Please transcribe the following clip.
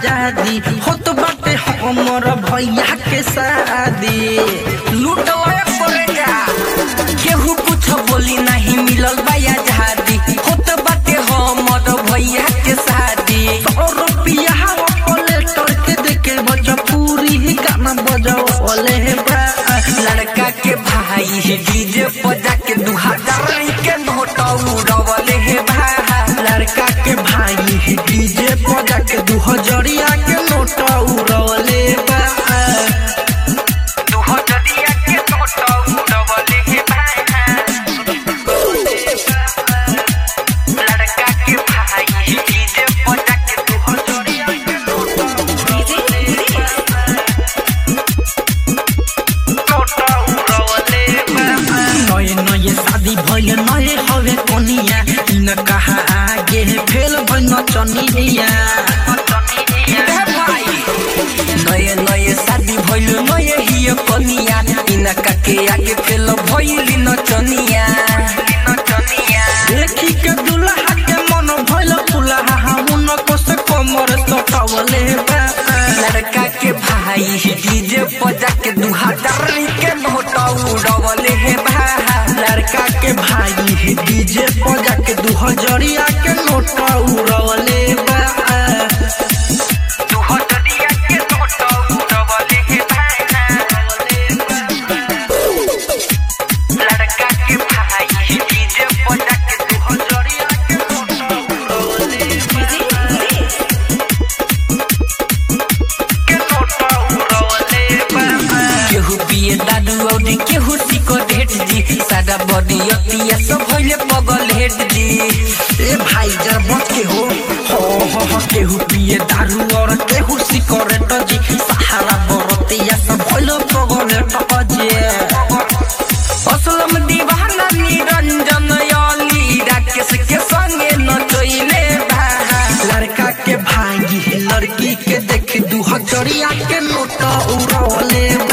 आजादी होत बाटे हमर भैया के शादी लूट लया पड़ेगा केहू कुछ बोली नहीं मिलल बा आजादी होत बाटे हमर भैया के शादी सौ रुपया ऑपरेटर के देके भोजपुरी गाना बजौले बा लड़का के भाई डीजे बजा के दू हजार के नोट उड़वले हे भाई लड़का के भाई डीजे बजा के दू हजरिया के नोट उड़वले बा दू हजरिया के नोट उड़वले हे भाई लड़का के भाई डीजे बजा के दू हजरिया के नोट नए नए शादी भइल नए हवे कनिया इन कहा आगे फेल भइल चनिया नये नये शादी भइल नये हिय कनिया इनका के आगे फेल भइली नचनिया देखी के दुल्हा के मन भइल फुलहा हमन को से कमर सटावले बा लड़का के भाई डीजे बजा के दू हजार के नोट उड़वले हे भाई लड़का के भाई डीजे बजा के दू हजरिया के नोट उड़वले बा दू हजरिया के नोट उड़वले हे भाई लड़का के भाई डीजे बजा के दू हजरिया के नोट उड़वले केहू पिए दादू और केहू सिको ढेट जी सादा बॉडी अतिया सब भइले पगल हेट जी ए भाई जर बच के हो हो हो हो केहू पिए दारू और केहू सिगरेट जी सहारा बरतिया सब भइल प्रगलेट जे असलम दीवाना निरंजन अली राकेश के संगे नचैले भाई लड़का के भाई लड़की के देख दू हजरिया के नोट उड़वले